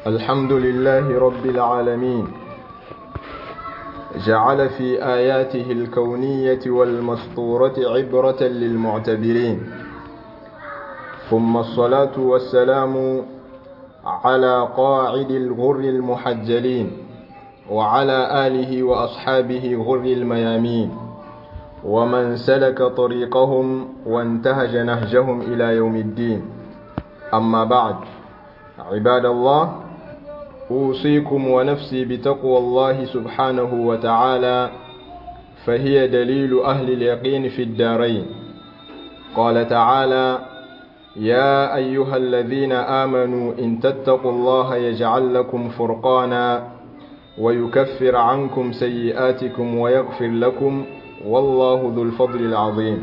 الحمد لله رب العالمين جعل في آياته الكونية والمسطورة عبرة للمعتبرين ثم الصلاة والسلام على قاعد الغر المحجلين وعلى آله وأصحابه غر الميامين ومن سلك طريقهم وانتهج نهجهم إلى يوم الدين أما بعد عباد الله أوصيكم ونفسي بتقوى الله سبحانه وتعالى فهي دليل أهل اليقين في الدارين قال تعالى يا أيها الذين آمنوا إن تتقوا الله يجعل لكم فرقانا ويكفر عنكم سيئاتكم ويغفر لكم والله ذو الفضل العظيم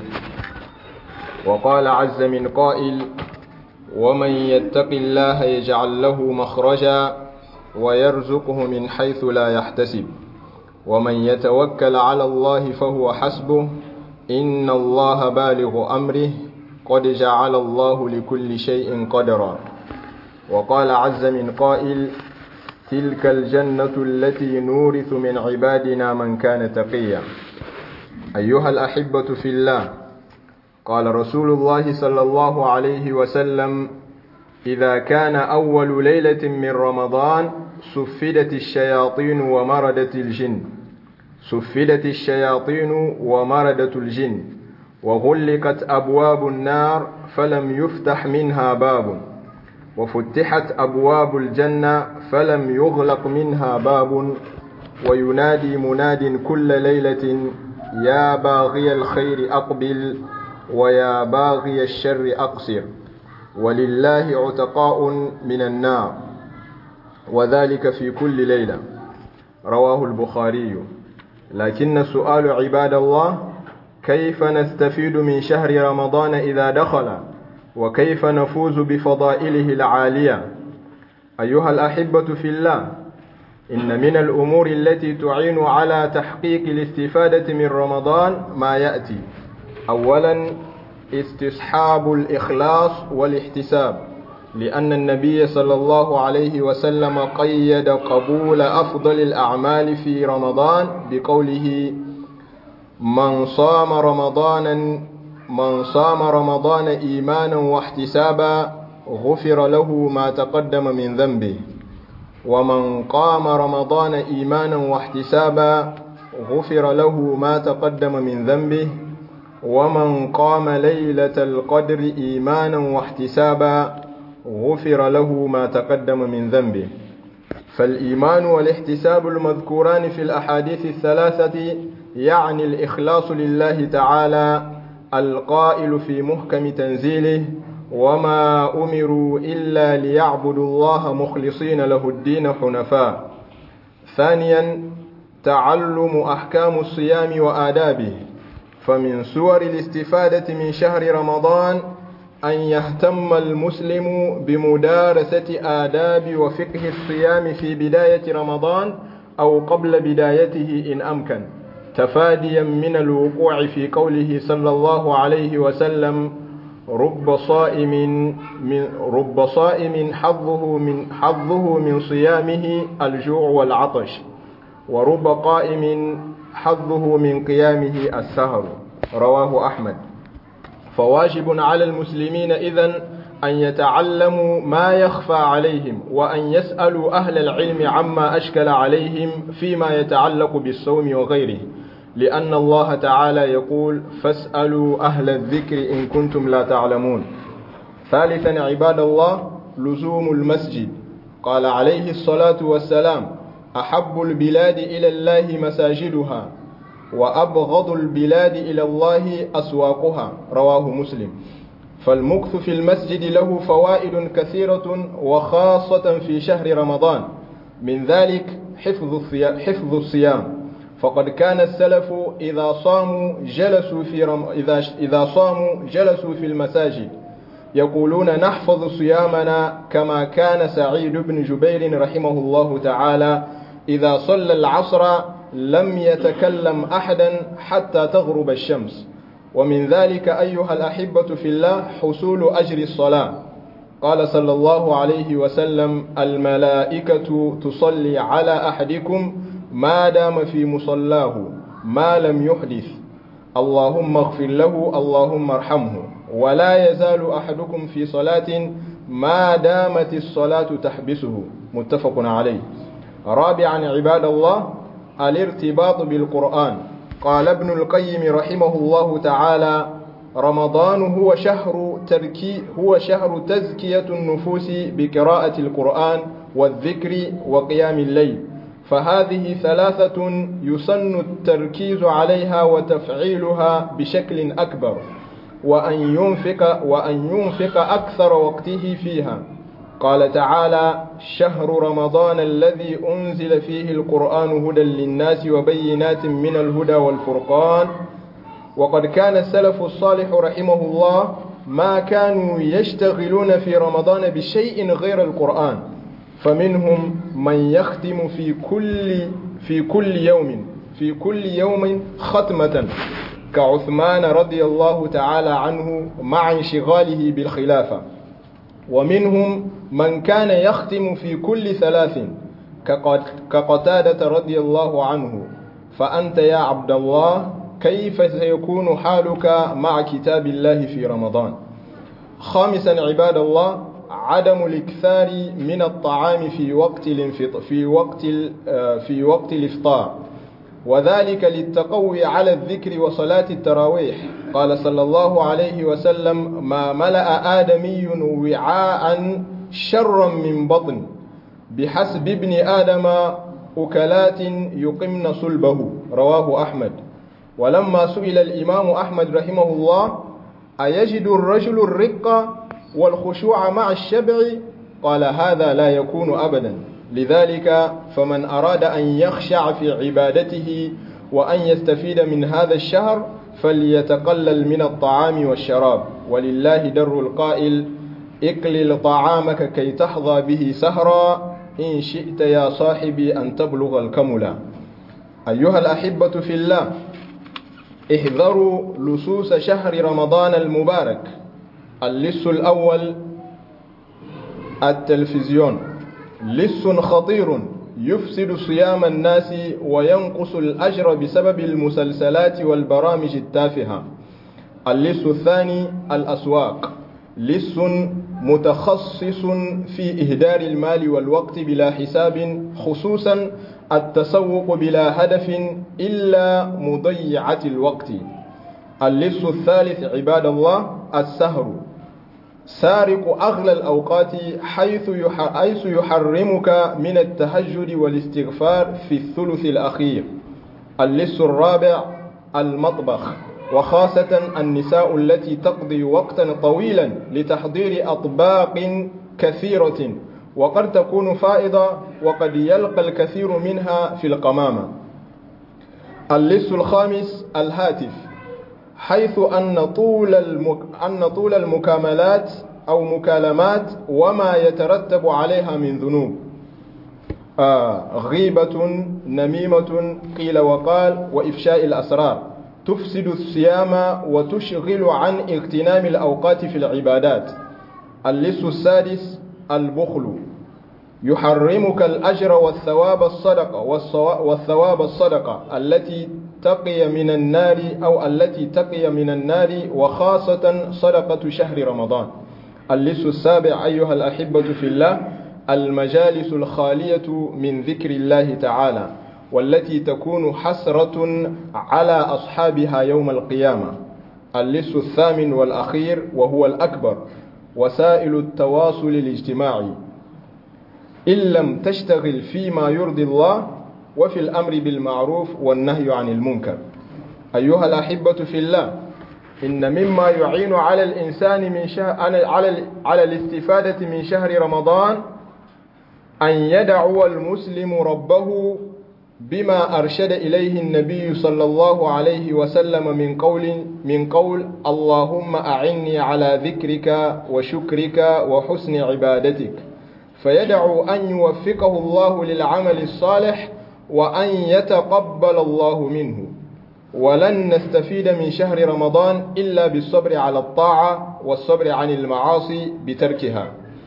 وقال عز من قائل ومن يتق الله يجعل له مخرجا ويرزقه من حيث لا يحتسب ومن يتوكل على الله فهو حسبه إن الله بالغ أمره قد جعل الله لكل شيء قدرا وقال عز من قائل تلك الجنة التي نورث من عبادنا من كان تقيا أيها الأحبة في الله قال رسول الله صلى الله عليه وسلم إذا كان أول ليلة من رمضان سفدت الشياطين ومردت الجن سفدت الشياطين ومردت الجن وغلقت أبواب النار فلم يفتح منها باب وفتحت أبواب الجنة فلم يغلق منها باب وينادي مناد كل ليلة يا باغي الخير أقبل ويا باغي الشر أقصر ولله عتقاء من النار وذلك في كل ليلة رواه البخاري لكن السؤال عباد الله كيف نستفيد من شهر رمضان إذا دخل وكيف نفوز بفضائله العالية أيها الأحبة في الله إن من الأمور التي تعين على تحقيق الاستفادة من رمضان ما يأتي أولا استصحاب الإخلاص والاحتساب لأن النبي صلى الله عليه وسلم قيد قبول أفضل الأعمال في رمضان بقوله من صام رمضانا من صام رمضان إيمانا واحتسابا غفر له ما تقدم من ذنبه ومن قام رمضان إيمانا واحتسابا غفر له ما تقدم من ذنبه ومن قام ليلة القدر إيمانا واحتسابا غفر له ما تقدم من ذنبه فالإيمان والاحتساب المذكوران في الأحاديث الثلاثة يعني الإخلاص لله تعالى القائل في محكم تنزيله وما أمروا إلا ليعبدوا الله مخلصين له الدين حنفاء ثانيا تعلم أحكام الصيام وآدابه فمن صور الاستفادة من شهر رمضان أن يهتم المسلم بمدارسة آداب وفقه الصيام في بداية رمضان أو قبل بدايته إن أمكن تفاديا من الوقوع في قوله صلى الله عليه وسلم رب صائم من رب صائم حظه من حظه من صيامه الجوع والعطش ورب قائم حظه من قيامه السهر رواه أحمد فواجب على المسلمين إذن أن يتعلموا ما يخفى عليهم وأن يسألوا أهل العلم عما أشكل عليهم فيما يتعلق بالصوم وغيره لأن الله تعالى يقول فاسألوا أهل الذكر إن كنتم لا تعلمون ثالثا عباد الله لزوم المسجد قال عليه الصلاة والسلام أحب البلاد إلى الله مساجدها وأبغض البلاد إلى الله أسواقها رواه مسلم فالمكث في المسجد له فوائد كثيرة وخاصة في شهر رمضان من ذلك حفظ الصيام, حفظ الصيام فقد كان السلف إذا صاموا جلسوا في رم... إذا إذا صاموا جلسوا في المساجد يقولون نحفظ صيامنا كما كان سعيد بن جبير رحمه الله تعالى إذا صلى العصر لم يتكلم أحدا حتى تغرب الشمس ومن ذلك أيها الأحبة في الله حصول أجر الصلاة قال صلى الله عليه وسلم الملائكة تصلي على أحدكم ما دام في مصلاه ما لم يحدث اللهم اغفر له اللهم ارحمه ولا يزال أحدكم في صلاة ما دامت الصلاة تحبسه متفق عليه رابعا عباد الله الارتباط بالقرآن قال ابن القيم رحمه الله تعالى رمضان هو شهر تركي هو شهر تزكية النفوس بقراءة القرآن والذكر وقيام الليل فهذه ثلاثة يسن التركيز عليها وتفعيلها بشكل أكبر وأن ينفق وأن ينفق أكثر وقته فيها قال تعالى شهر رمضان الذي أنزل فيه القرآن هدى للناس وبينات من الهدى والفرقان وقد كان السلف الصالح رحمه الله ما كانوا يشتغلون في رمضان بشيء غير القرآن فمنهم من يختم في كل في كل يوم في كل يوم ختمة كعثمان رضي الله تعالى عنه مع انشغاله بالخلافة ومنهم من كان يختم في كل ثلاث كقتادة رضي الله عنه فأنت يا عبد الله كيف سيكون حالك مع كتاب الله في رمضان خامسا عباد الله عدم الاكثار من الطعام في وقت الانفط في وقت في وقت الافطار وذلك للتقوي على الذكر وصلاة التراويح قال صلى الله عليه وسلم ما ملأ آدمي وعاء شرا من بطن بحسب ابن آدم أكلات يقمن صلبه رواه أحمد ولما سئل الإمام أحمد رحمه الله أيجد الرجل الرق والخشوع مع الشبع قال هذا لا يكون أبدا لذلك فمن أراد أن يخشع في عبادته وأن يستفيد من هذا الشهر فليتقلل من الطعام والشراب ولله در القائل اقلل طعامك كي تحظى به سهرا إن شئت يا صاحبي أن تبلغ الكملا أيها الأحبة في الله احذروا لصوص شهر رمضان المبارك اللص الأول التلفزيون لص خطير يفسد صيام الناس وينقص الأجر بسبب المسلسلات والبرامج التافهة اللص الثاني الأسواق لص متخصص في إهدار المال والوقت بلا حساب خصوصا التسوق بلا هدف إلا مضيعة الوقت اللص الثالث عباد الله السهر سارق أغلى الأوقات حيث حيث يحرمك من التهجد والاستغفار في الثلث الأخير اللص الرابع المطبخ وخاصة النساء التي تقضي وقتا طويلا لتحضير أطباق كثيرة وقد تكون فائضة وقد يلقى الكثير منها في القمامة اللص الخامس الهاتف حيث أن طول المك... أن طول المكاملات أو مكالمات وما يترتب عليها من ذنوب آه غيبة نميمة قيل وقال وإفشاء الأسرار تفسد الصيام وتشغل عن اغتنام الأوقات في العبادات اللص السادس البخل يحرمك الأجر والثواب الصدقة والثواب الصدقة التي تقي من النار أو التي تقي من النار وخاصة صدقة شهر رمضان اللص السابع أيها الأحبة في الله المجالس الخالية من ذكر الله تعالى والتي تكون حسرة على أصحابها يوم القيامة اللص الثامن والأخير وهو الأكبر وسائل التواصل الاجتماعي إن لم تشتغل فيما يرضي الله وفي الأمر بالمعروف والنهي عن المنكر أيها الأحبة في الله إن مما يعين على الإنسان من شهر على على الاستفادة من شهر رمضان أن يدعو المسلم ربه بما أرشد إليه النبي صلى الله عليه وسلم من قول من قول اللهم أعني على ذكرك وشكرك وحسن عبادتك فيدعو أن يوفقه الله للعمل الصالح وأن يتقبل الله منه ولن نستفيد من شهر رمضان إلا بالصبر على الطاعة والصبر عن المعاصي بتركها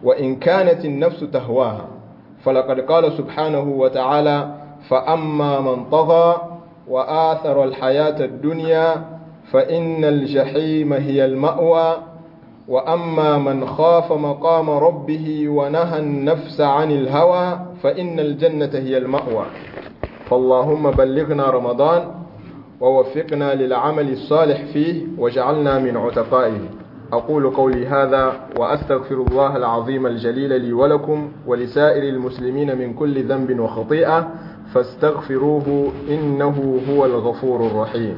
وإن كانت النفس تهواها فلقد قال سبحانه وتعالى فأما من طغى وآثر الحياة الدنيا فإن الجحيم هي المأوى وأما من خاف مقام ربه ونهى النفس عن الهوى فإن الجنة هي المأوى فاللهم بلغنا رمضان ووفقنا للعمل الصالح فيه وجعلنا من عتقائه أقول قولي هذا وأستغفر الله العظيم الجليل لي ولكم ولسائر المسلمين من كل ذنب وخطيئة فاستغفروه إنه هو الغفور الرحيم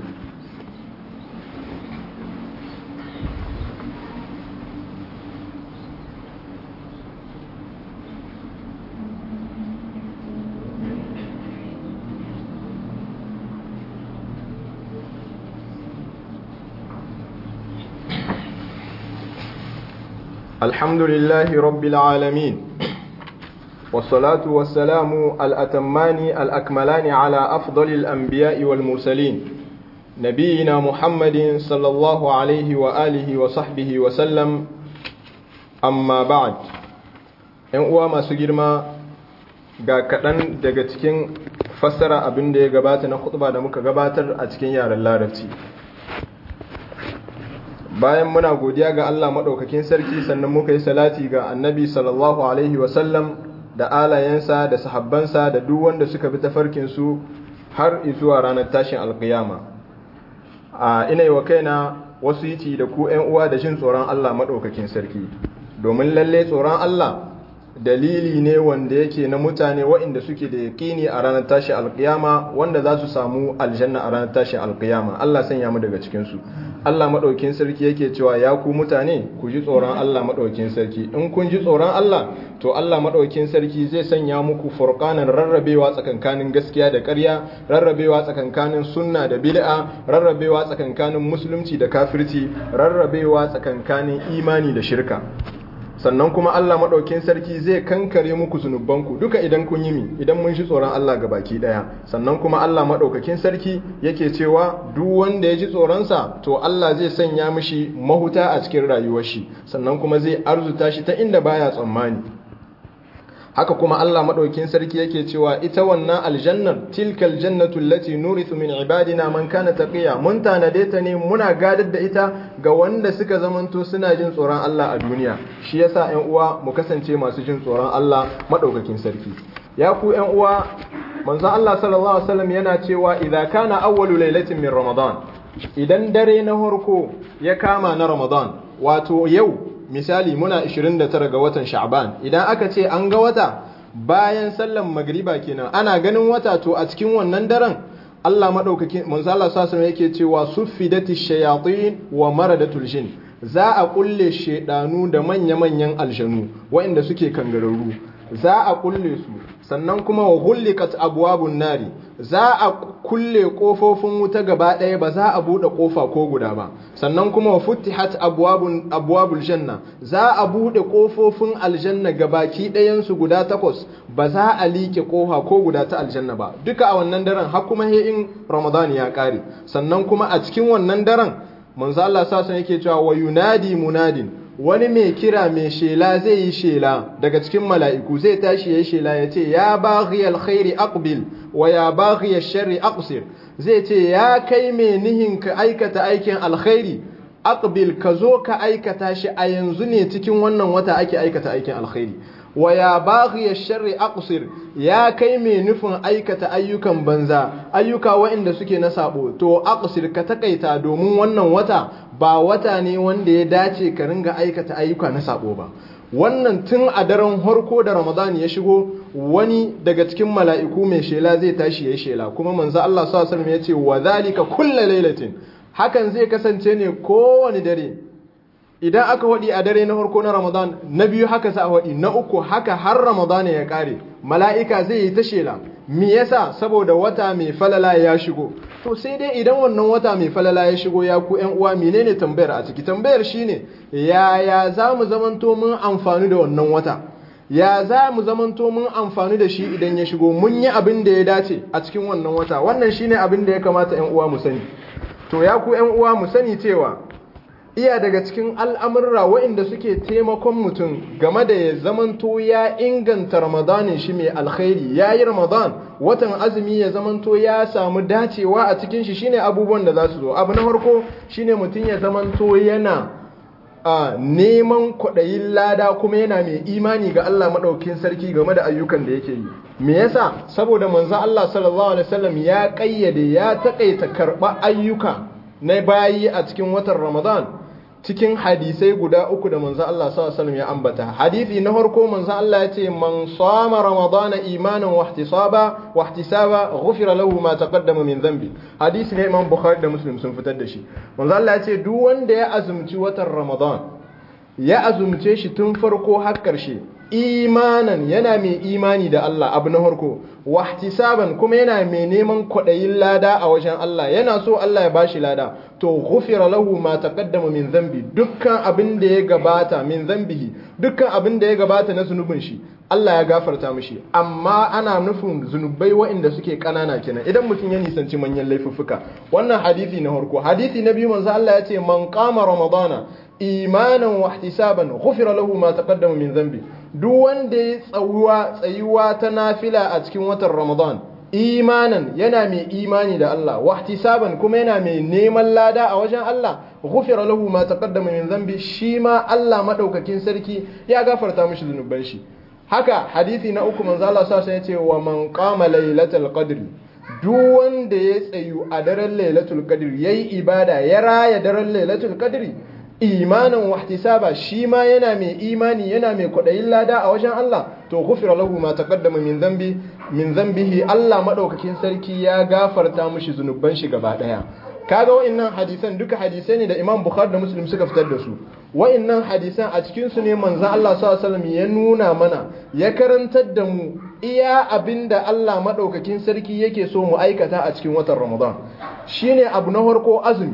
الحمد لله رب العالمين والصلاة والسلام الأتمان الأكملان على أفضل الأنبياء والمرسلين نبينا محمد صلى الله عليه وآله وصحبه وسلم أما بعد ‘yan uwa masu girma ga kaɗan daga cikin fassara abin da ya gabata na khutba da muka gabatar a cikin yaren larabci bayan muna godiya ga Allah maɗaukakin sarki sannan muka yi salati ga annabi sallallahu alaihi wasallam da alayensa da sahabbansa da duk wanda suka bi tafarkinsu har zuwa ranar tashin alkiyama a ina yi wa kaina wasu yiti da ku ‘yan uwa da jin tsoron Allah maɗaukakin sarki domin lalle tsoron Allah dalili ne wanda yake na mutane waɗanda suke da yaƙini a ranar tashin alkiyama wanda za su samu aljanna a ranar tashin alkiyama Allah sanya mu daga cikinsu Allah maɗaukin sarki yake cewa ya ku mutane ku ji tsoron Allah maɗaukin sarki in kun ji tsoron Allah to Allah maɗaukin sarki zai sanya muku furqanan rarrabewa tsakankanin gaskiya da ƙarya rarrabewa tsakankanin sunna da bid'a rarrabewa tsakankanin musulunci da kafirci rarrabewa tsakankanin imani da shirka sannan kuma Allah maɗaukin sarki zai kankare muku zunubanku duka idan kun yi mi idan mun shi tsoron Allah ga baki ɗaya sannan kuma Allah maɗaukakin sarki yake cewa duk wanda ya ji tsoronsa to Allah zai sanya mishi mahuta a cikin rayuwar shi sannan kuma zai arzuta shi ta inda baya tsammani haka kuma Allah maɗaukin sarki yake cewa ita wannan aljannar tilkal jannatu allati nurithu min ibadina man kana taqiya mun tanade ta ne muna gadar da ita ga wanda suka zamanto suna jin tsoron Allah a duniya shi yasa ƴan uwa mu kasance masu jin tsoron Allah maɗaukakin sarki ya ku ƴan uwa manzon Allah sallallahu alaihi wasallam yana cewa idza kana awwalu lailatin min ramadan idan dare na farko ya kama na ramadan wato yau misali muna 29 ga watan sha'ban idan aka ce an ga wata bayan sallan magriba kenan ana ganin wata to a cikin wannan daren Allah madaukakin manzo Allah sallallahu yake cewa suffidati shayatin wa maradatul jin za a kulle shedanu da manya-manyan aljanu waɗanda suke kangararru za a kulle su sannan kuma wa hullikat abwabun nari za a kulle kofofin wuta gaba ɗaya ba za a buɗe kofa ko guda ba sannan kuma wa futtihat abwabun abwabul janna za a buɗe kofofin aljanna gabaki ɗayan su guda takwas ba za a liƙe kofa ko guda ta aljanna ba duka a wannan daren har kuma he in ramadan ya ƙare sannan kuma a cikin wannan daren manzo Allah sa yake cewa wa yunadi munadin wani mai kira mai shela zai yi shela daga cikin mala'iku zai tashi ya yi shela ya ce ya baghi alkhairi aqbil wa ya baghi sharri aqsir zai ce ya kai mai nihin ka aikata aikin alkhairi aqbil ka zo ka aikata shi a yanzu ne cikin wannan wata ake aikata aikin alkhairi wa ya baghi sharri aqsir ya kai mai nufin aikata ayyukan banza ayyuka waɗanda suke na sabo to aqsir ka takaita domin wannan wata ba wata ne wanda ya dace ka ringa aikata ayyuka na sabo ba wannan tun a daren harko da ramadan ya shigo wani daga cikin mala'iku mai shela zai tashi ya yi shela kuma manzo Allah sallallahu alaihi ya ce wa zalika kullu lailatin hakan zai kasance ne kowane dare idan aka waɗi a dare na farko na ramadan na biyu haka sa a waɗi na uku haka har ramadan ya ƙare mala'ika zai yi ta shela me yasa saboda wata mai falala ya shigo to sai dai idan wannan wata mai falala ya shigo ya ku ƴan uwa menene tambayar a ciki tambayar shine yaya za mu zamanto mun amfani da wannan wata ya za mu zamanto mun amfani da shi idan ya shigo mun yi abin da ya dace a cikin wannan wata wannan shine abin da ya kamata ƴan uwa mu sani to ya ku ƴan uwa mu sani cewa iya daga cikin al'amurra waɗanda suke taimakon mutum game da ya zamanto ya inganta ramadanin shi mai alkhairi ya yi ramadan watan azumi ya zamanto ya samu dacewa a cikin shi shine abubuwan da za su zo abu na farko shine mutum ya zamanto yana a neman kwaɗayin lada kuma yana mai imani ga Allah maɗaukin sarki game da ayyukan da yake yi me yasa saboda manzo Allah sallallahu alaihi wasallam ya ƙayyade ya taƙaita karɓa ayyuka na bayi a cikin watan Ramadan cikin hadisai guda uku da manzo Allah sallallahu alaihi wasallam ya ambata hadisi na farko manzo Allah ya ce man sama ramadana imanan wa ihtisaba wa ihtisaba ghufira lahu ma taqaddama min dhanbi hadisi ne Imam Bukhari da Muslim sun fitar da shi manzo Allah ya ce duk wanda ya azumci watan Ramadan ya azumce shi tun farko har karshe imanan yana mai imani da Allah abu na farko wahtisaban kuma yana mai neman kwaɗayin lada a wajen Allah yana so Allah ya bashi lada to ghufira lahu ma taqaddama min zambi dukkan abin da ya gabata min zambihi dukkan abin da ya gabata na zunubin shi Allah ya gafarta mishi amma ana nufin zunubai waɗanda suke ƙanana kenan idan mutum ya nisanci manyan laifuffuka wannan hadisi na farko hadisi na biyu manzo Allah ya ce man qama ramadana imanan wa ihtisaban ghufira lahu ma taqaddama min dhanbi duk wanda ya tsayuwa tsayuwa ta nafila a cikin watan Ramadan imanan yana mai imani da Allah wa ihtisaban kuma yana mai neman lada a wajen Allah ghufira lahu ma taqaddama min dhanbi shi ma Allah madaukakin sarki ya gafarta mishi zunuban shi haka hadisi na uku manzo Allah sallallahu alaihi wasallam ya ce wa man qama lailatul qadri duk wanda ya tsayu a daren lailatul qadri yayi ibada ya raya daren lailatul qadri imanin wahtisaba shi ma yana mai imani yana mai kwaɗayin lada a wajen Allah to ghufira lahu ma taqaddama min dhanbi min dhanbihi Allah madaukakin sarki ya gafarta mushi zunuban shi gaba daya kaga wa'annan hadisan duka hadisai ne da Imam Bukhari da Muslim suka fitar da su wa'annan hadisan a cikin su ne manzon Allah sallallahu alaihi wasallam ya nuna mana ya karantar da mu iya abinda Allah madaukakin sarki yake so mu aikata a cikin watan Ramadan shine abu na farko azumi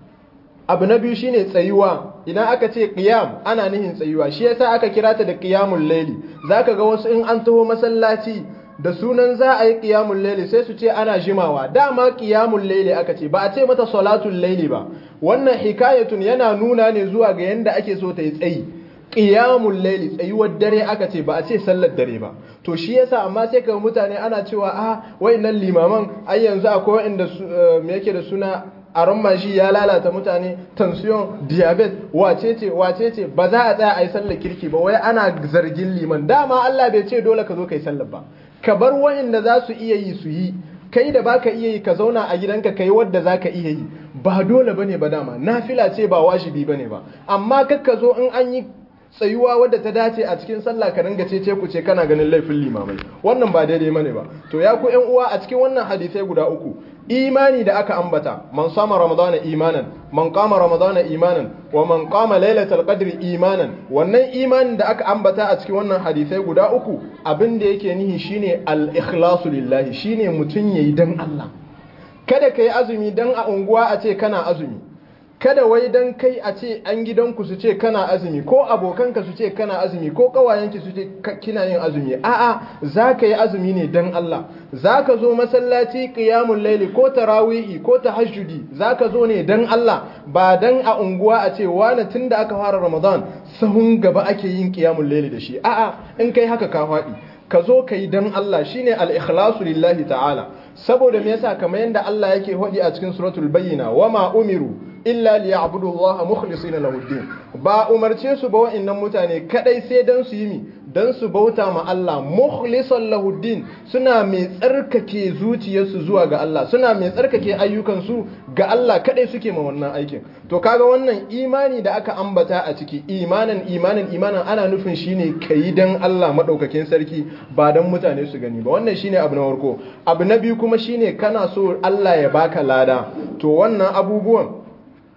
abu na biyu shine tsayuwa idan aka ce qiyam ana nihin tsayuwa shi yasa aka kira ta da qiyamul layli zaka ga wasu in an taho masallaci da sunan za a yi qiyamul layli sai su ce ana jimawa dama qiyamul layli aka ce ba a ce mata salatul layli ba wannan hikayatun yana nuna ne zuwa ga yanda ake so ta yi tsayi qiyamul layli tsayuwar dare aka ce ba a ce sallar dare ba to shi yasa amma sai ka mutane ana cewa a wayannan limaman ai yanzu akwai wanda me yake da suna aron mashi ya lalata mutane tension diabetes wacece wacece ba za a tsaya a yi sallar kirki ba wai ana zargin liman dama Allah bai ce dole ka zo kai sallar ba ka bar wayanda za su iya yi su yi kai da baka iya yi ka zauna a gidanka kai wadda zaka iya yi ba dole bane ba dama nafila ce ba wajibi bane ba amma kakka zo in an yi tsayuwa wadda ta dace a cikin sallah ka ringa ce ku ce kana ganin laifin limamai wannan ba daidai mane ba to ya ku yan uwa a cikin wannan hadisai guda uku imani da aka ambata man sama ramadana imanan man qama ramadana imanan wa man qama lailatul qadri imanan wannan imanin da aka ambata a cikin wannan hadisai guda uku abin da yake nihi shine al ikhlasu lillahi shine mutun yayi dan Allah kada kai azumi dan a unguwa a ce kana azumi kada wai dan kai a ce an gidanku su ce kana azumi ko abokanka su ce kana azumi ko kawayenki su ce kina yin azumi a'a za ka yi azumi ne dan Allah za ka zo masallaci qiyamul laili ko tarawihi ko tahajjudi za ka zo ne dan Allah ba dan a unguwa a ce wani tunda aka fara Ramadan sahun gaba ake yin qiyamul laili da shi a'a in kai haka ka faɗi ka zo ka yi dan Allah shine al-ikhlasu lillahi ta'ala saboda me yasa kamar yadda Allah yake hodi a cikin suratul bayyina wama umiru illa liya'budu Allah mukhlisina lahu din ba umarce su ba wa'annan mutane kadai sai dan su yi mi dan su bauta ma Allah mukhlisan lahu din suna mai tsarkake zuciyarsu zuwa ga Allah suna mai tsarkake ayyukan su ga Allah kadai suke ma wannan aikin to kaga wannan imani da aka ambata a ciki imanan imanan imanan ana nufin shine kai dan Allah madaukakin sarki ba dan mutane su gani ba wannan shine abu na farko abu na biyu kuma shine kana so Allah ya baka lada to wannan abubuwan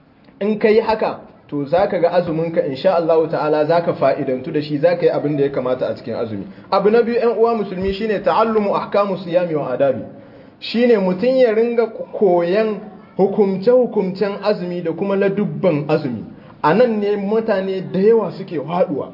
in ka yi haka to za ka ga azuminka insha Allah ta'ala za ka fa'idantu da shi za ka yi abin da ya kamata a cikin azumi abu na biyu ‘yan uwa musulmi shine ta'allumu ahkamu siyami wa adabi shine mutum ya ringa koyan hukumce-hukumcen azumi da kuma ladubban azumi a nan ne mutane da yawa suke haɗuwa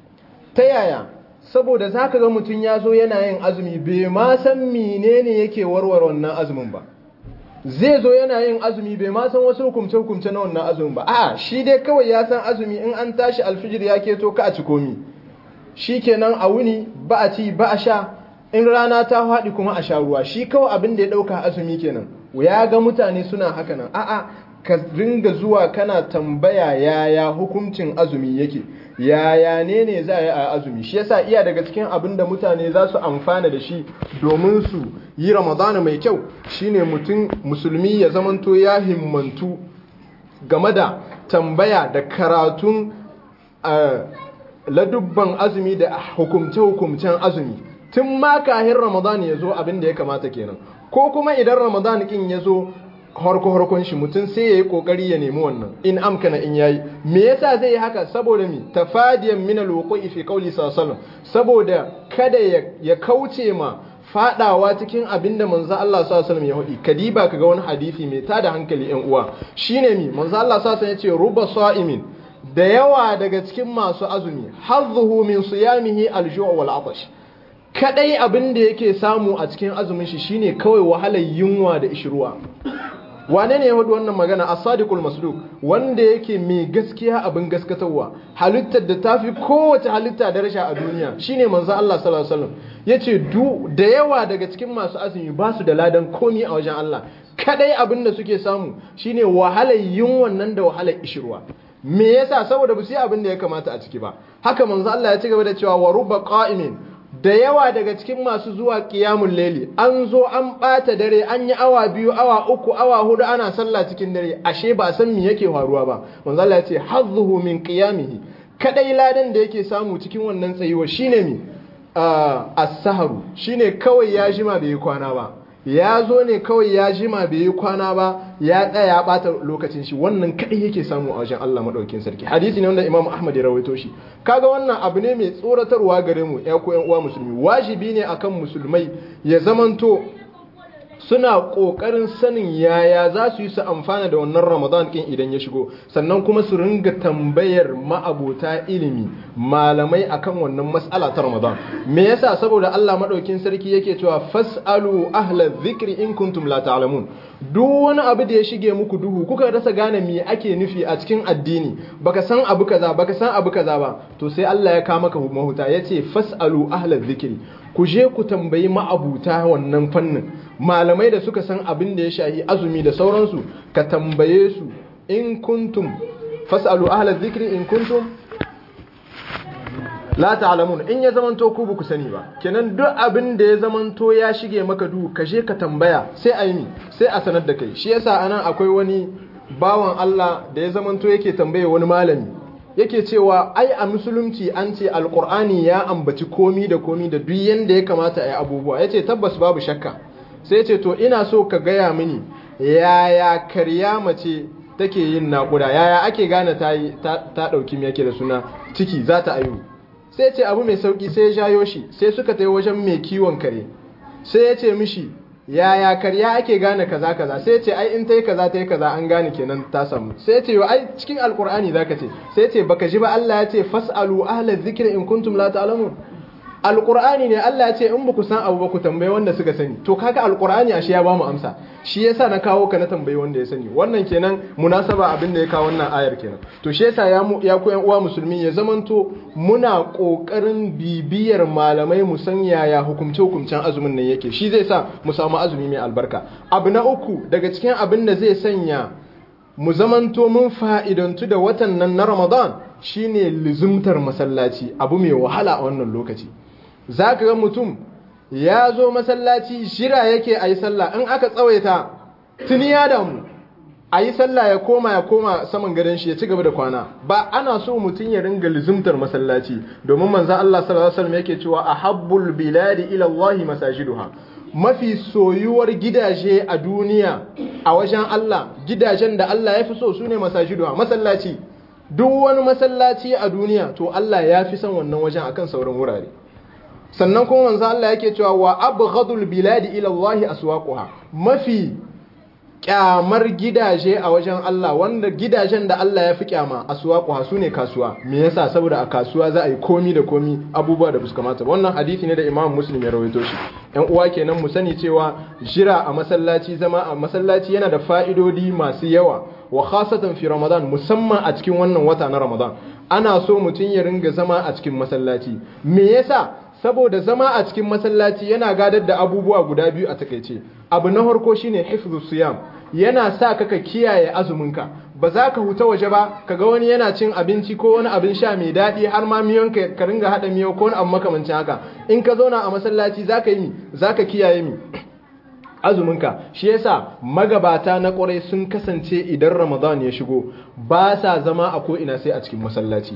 ta yaya saboda za ka ga mutum ya zo yana yin azumi bai ma san menene yake warware wannan azumin ba zai zo yana yin azumi bai ma san wasu hukumce hukumce na wannan azumin ba a shi dai kawai ya san azumi in an tashi alfijir ya keto ka a ci komi shikenan a wuni ba a ci ba a sha in rana ta faɗi kuma a sha ruwa shi kawai abin da ya ɗauka azumi kenan ya ga mutane suna haka nan a'a ka ringa zuwa kana tambaya yaya hukuncin azumi yake yaya ne ne za a yi a azumi shi yasa iya daga cikin abin da mutane za su amfana da shi domin su yi ramadana mai kyau shine mutum musulmi ya zamanto ya himmantu game da tambaya da karatun ladubban azumi da hukumce-hukumcen azumi tun ma kahin ramadan ya zo abin da ya kamata kenan ko kuma idan ramadan kin ya zo harko-harkon shi mutum sai ya yi kokari ya nemi wannan in amkana in yayi me yasa zai yi haka saboda mi tafadiyan min alwuqi fi qawli sallallahu saboda kada ya kauce ma fadawa cikin abinda manzo Allah sallallahu alaihi ya hudi kadiba kaga wani hadisi mai tada hankali yan uwa shine mi manzo Allah sallallahu alaihi ya ce ruba sa'imin da yawa daga cikin masu azumi hazzuhu min siyamihi alju' wal atash kadai abin da yake samu a cikin azumin shi shine kawai wahalar yunwa da ishruwa wane ne ya hudu wannan magana as-sadiqul masduq wanda yake mai gaskiya abin gaskatarwa halittar da tafi kowace halitta daraja a duniya shine manzo Allah sallallahu alaihi wasallam yace du da yawa daga cikin masu azumi ba su da ladan komi a wajen Allah kadai abin da suke samu shine wahalar yunwan nan da wahalar ishruwa me yasa saboda ba su yi abin da ya kamata a ciki ba haka manzo Allah ya ci gaba da cewa wa rubba qa'imin da yawa daga cikin masu zuwa qiyamul layli an zo an bata dare an yi awa biyu awa uku awa hudu ana sallah cikin dare ashe ba san me yake faruwa ba manzo Allah ya ce hazzuhu min qiyamihi kadai ladan da yake samu cikin wannan tsayuwa shine mi as-saharu shine kawai ya jima bai kwana ba ya zo ne kawai ya jima bai yi kwana ba ya tsaya ya bata lokacin shi wannan kadai yake samu a wajen Allah madaukakin sarki hadisi ne wanda Imam Ahmad ya rawaito shi kaga wannan abu ne mai tsoratarwa gare mu ya ko uwa musulmi wajibi ne akan musulmai ya zamanto suna kokarin sanin yaya za su yi su amfana da wannan Ramadan kin idan ya shigo sannan kuma su ringa tambayar ma'abota ilimi malamai akan wannan mas'ala ta Ramadan me yasa saboda Allah madaukin sarki yake cewa fasalu ahla dhikri in kuntum la ta'lamun duk wani abu da ya shige muku duhu kuka rasa gane me ake nufi a cikin addini baka san abu kaza baka san abu kaza ba to sai Allah ya kama maka mahuta yace fasalu ahla dhikri ku je ku tambayi ma'abuta wannan fannin malamai da suka san abin da ya shahi azumi da sauransu ka tambaye su in kuntum fasalu ahla dhikri in kuntum la ta'lamun in ya zamanto ku ba ku sani ba kenan duk abin da ya zamanto ya shige maka duhu ka je ka tambaya sai a yi sai a sanar da kai shi yasa anan akwai wani bawan Allah da ya zamanto yake tambaye wani malami yake cewa ai a musulunci an ce alkur'ani ya ambaci komi da komi da duk yanda ya kamata a yi abubuwa yace tabbas babu shakka sai ce to ina so ka gaya mini yaya karya mace take yin naƙuda yaya ake gane ta ta ɗauki me yake da suna ciki za ta ayu sai ce abu mai sauki sai ya jayo shi sai suka tai wajen mai kiwon kare sai ya ce mishi yaya karya ake gane kaza kaza sai ce ai in tai kaza tai kaza an gane kenan ta samu sai ce yo ai cikin alqur'ani zaka ce sai ce baka ji ba Allah ya ce fasalu ahla dhikri in kuntum la ta'lamun alqur'ani ne Allah ya ce in ba ku san abu ba ku tambaye wanda suka sani to kaga alqur'ani ashe ya ba mu amsa shi yasa na kawo ka na tambayi wanda ya sani wannan kenan munasaba abin da ya kawo wannan ayar kenan to shi yasa ya mu ya ku yan uwa musulmi ya zamanto muna kokarin bibiyar malamai mu san yaya hukumce hukumcen azumin nan yake shi zai sa mu samu azumi mai albarka abu na uku daga cikin abin da zai sanya mu zamanto mun fa'idantu da watan nan na Ramadan shine lizumtar masallaci abu mai wahala a wannan lokaci za ka ga mutum ya zo masallaci shira yake a yi sallah in aka tsawaita tuni ya damu a yi sallah ya koma ya koma saman gadon shi ya ci gaba da kwana ba ana so mutum ya ringa lizumtar masallaci domin manzan Allah sallallahu alaihi wasallam yake cewa ahabbul biladi ila Allah masajiduha mafi soyuwar gidaje a duniya a wajen Allah gidajen da Allah ya fi so sune masajiduha masallaci duk wani masallaci a duniya to Allah ya fi son wannan wajen akan sauran wurare sannan kuma manzo Allah yake cewa wa abghadul biladi ila Allah aswaquha mafi kyamar gidaje a wajen Allah wanda gidajen da Allah ya fi kyama aswaquha sune kasuwa me yasa saboda a kasuwa za a yi komi da komi abubuwa da buska mata wannan hadisi ne da Imam Muslim ya rawaito shi yan uwa kenan mu sani cewa jira a masallaci zama a masallaci yana da fa'idodi masu yawa wa khasatan fi ramadan musamman a cikin wannan wata na ramadan ana so mutum ya ringa zama a cikin masallaci me yasa saboda zama a cikin masallaci yana gadar da abubuwa guda biyu a takaice abu na farko shine hifzu siyam yana sa ka ka kiyaye azuminka ba za ka huta waje ba kaga wani yana cin abinci ko wani abin sha mai daɗi har ma miyon ka ka ringa haɗa miyo ko wani abu makamancin haka in ka zauna a masallaci za ka yi mi za ka kiyaye mi azuminka shi yasa magabata na ƙwarai sun kasance idan ramadan ya shigo ba sa zama a ko ina sai a cikin masallaci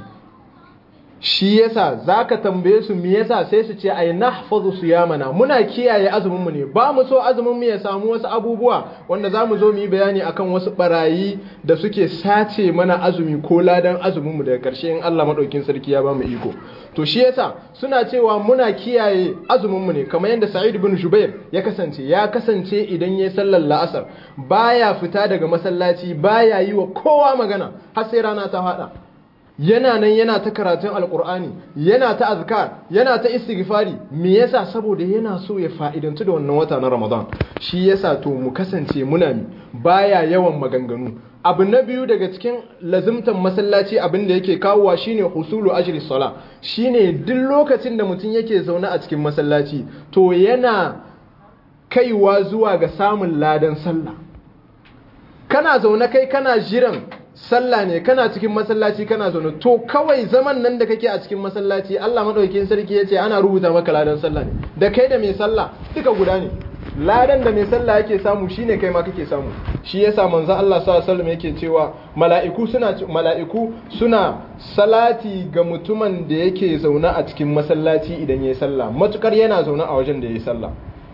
shi yasa zaka tambaye su me yasa sai su ce ai nahfazu siyamana muna kiyaye azumin mu ne ba mu so azumin mu ya samu wasu abubuwa wanda zamu zo mu yi bayani akan wasu barayi da suke sace mana azumi ko ladan azumin mu daga karshe in Allah madaukin sarki ya ba mu iko to shi yasa suna cewa muna kiyaye azumin mu ne kamar yadda Sa'id ibn Jubair ya kasance ya kasance idan yayi sallar la'asar baya fita daga masallaci baya yi wa kowa magana har sai rana ta fada yana nan yana ta karatun alkur'ani yana ta azkar yana ta istighfari me yasa saboda yana so ya fa'idantu da wannan wata na ramadan shi yasa to mu kasance muna mi baya yawan maganganu abu na biyu daga cikin lazimtan masallaci abin da yake kawowa shine husulu ajri sala shine duk lokacin da mutum yake zaune a cikin masallaci to yana kaiwa zuwa ga samun ladan sallah kana zaune kai kana jiran sallah ne kana cikin masallaci kana zaune to kawai zaman nan da kake a cikin masallaci Allah madaukakin sarki ya ce ana rubuta maka ladan sallah ne da kai da mai sallah duka guda ne ladan da mai sallah yake samu shine kai ma kake samu shi yasa manzo Allah sallallahu alaihi wasallam yake cewa mala'iku suna mala'iku suna salati ga mutumin da yake zaune a cikin masallaci idan yayi sallah matukar yana zaune a wajen da yayi sallah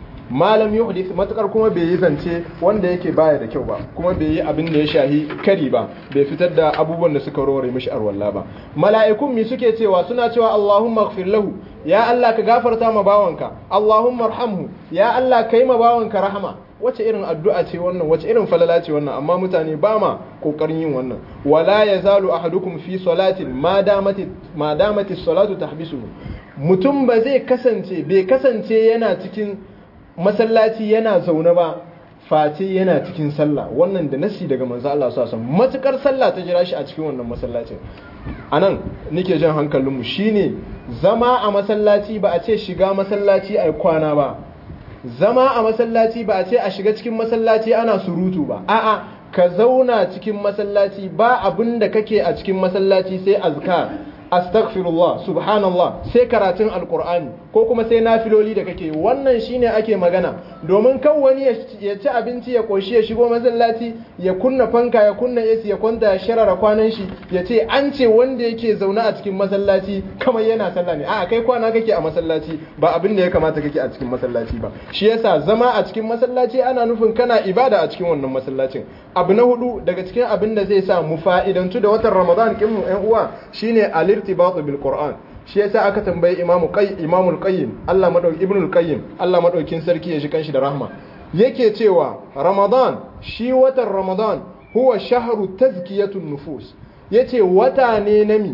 malam yuhdith matukar kuma bai yi zance wanda yake baya da kyau ba kuma bai yi abin da ya shahi kari ba bai fitar da abubuwan da suka rore mishi arwalla ba mala'ikun mi suke cewa suna cewa Allahumma ighfir lahu ya Allah ka gafarta ma bawanka Allahumma arhamhu ya Allah kai ma bawanka rahama wace irin addu'a ce wannan wace irin falala ce wannan amma mutane ba ma kokarin yin wannan wala yazalu ahadukum fi salatin ma damati ma damati salatu tahbisuhu mutum ba zai kasance bai kasance yana cikin masallaci yana zaune ba face yana cikin sallah wannan da nasi daga manzo Allah sallallahu alaihi matukar sallah ta jira shi a cikin wannan masallacin anan nake jan hankalin mu shine zama a masallaci ba a ce shiga masallaci ai kwana ba zama a masallaci ba a ce a shiga cikin masallaci ana surutu ba a'a ka zauna cikin masallaci ba abin da kake a cikin masallaci sai azkar astaghfirullah subhanallah sai karatun alkur'ani ko kuma sai nafiloli da kake wannan shine ake magana domin kan wani ya ci abinci ya koshi ya shigo masallaci ya kunna fanka ya kunna AC ya kwanta ya sharara kwanan shi ya ce an ce wanda yake zaune a cikin masallaci kamar yana sallah ne a kai kwana kake a masallaci ba abin da ya kamata kake a cikin masallaci ba shi yasa zama a cikin masallaci ana nufin kana ibada a cikin wannan masallacin abu na hudu daga cikin abin da zai sa mu fa'idantu da watan ramadan kin mu ƴan uwa shine al-irtibatu bil qur'an shi yasa aka tambayi imamu qay imamul qayyim Allah madauki ibnul qayyim Allah madaukin sarki ya shi kanshi da rahma yake cewa ramadan shi watan ramadan huwa shahru tazkiyatun nufus yace wata ne nami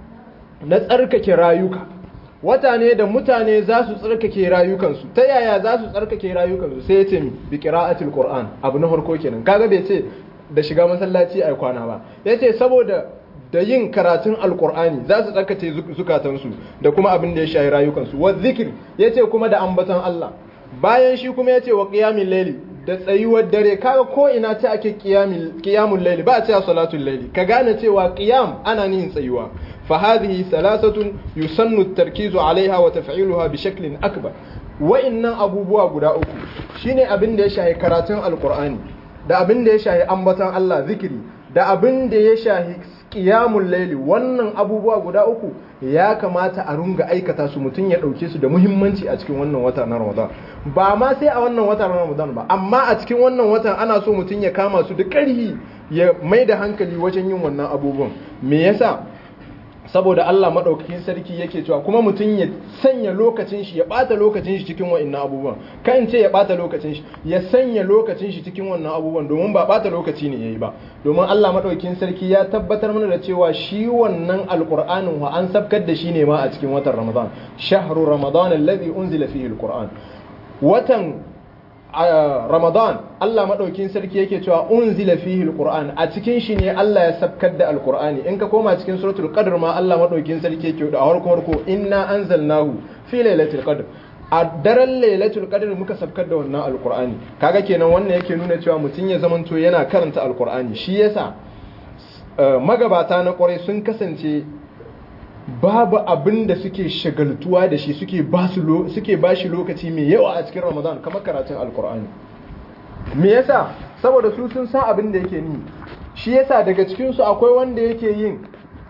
na tsarkake rayuka wata ne da mutane za su tsarkake rayukansu ta yaya za su tsarkake rayukansu sai ya ce mi bi qira'atil qur'an abu na farko kenan kaga bai ce da shiga masallaci ai kwana ba yace saboda da yin karatun alkur'ani za su tsarkace zukatansu da kuma abin da ya shahi rayukansu wa zikir yace kuma da ambaton Allah bayan shi kuma yace wa qiyamil layli da tsayuwar dare kaga ko ina ta ake qiyamul layli ba a cewa salatul layli ka gane cewa qiyam ana yin tsayuwa fa hadhihi thalathatun yusannu at-tarkizu alaiha wa taf'iluha bi shaklin akbar wa'annan abubuwa guda uku shine abin da ya shahi karatun alkur'ani da abin da ya shahi ambaton Allah zikiri da abin da ya shahi qiyamul layli wannan abubuwa guda uku ya kamata a runga aikata su mutum ya dauke su da muhimmanci a cikin wannan wata na Ramadan ba ma sai a wannan wata na Ramadan ba amma a cikin wannan watan ana so mutum ya kama su da ƙarhi ya mai da hankali wajen yin wannan abubuwan me yasa saboda Allah maɗaukakin sarki yake cewa kuma mutum ya sanya lokacin shi ya ɓata lokacin shi cikin wa'annan abubuwan kan ce ya ɓata lokacin shi ya sanya lokacin shi cikin wannan abubuwan domin ba ɓata lokaci ne yayi ba domin Allah maɗaukakin sarki ya tabbatar mana da cewa shi wannan alqur'anin wa an sabkar da shi ne ma a cikin watan Ramadan shahru ramadan alladhi unzila fihi alqur'an watan Ramadan Allah madaukin sarki yake cewa unzila fihi alquran a cikin shi ne Allah ya sabkar da alqurani in ka koma cikin suratul qadr ma Allah madaukin sarki yake da harko harko inna anzalnahu fi lailatul qadr a daren lailatul qadr muka sabkar da wannan alqurani kaga kenan wannan yake nuna cewa mutum ya zamanto yana karanta alqurani shi yasa magabata na kwarai sun kasance babu abin da suke shagaltuwa da shi suke ba suke ba shi lokaci mai yawa a cikin ramadan kamar karatun alkur'ani me yasa saboda su sun san abin da yake ni shi yasa daga cikinsu akwai wanda yake yin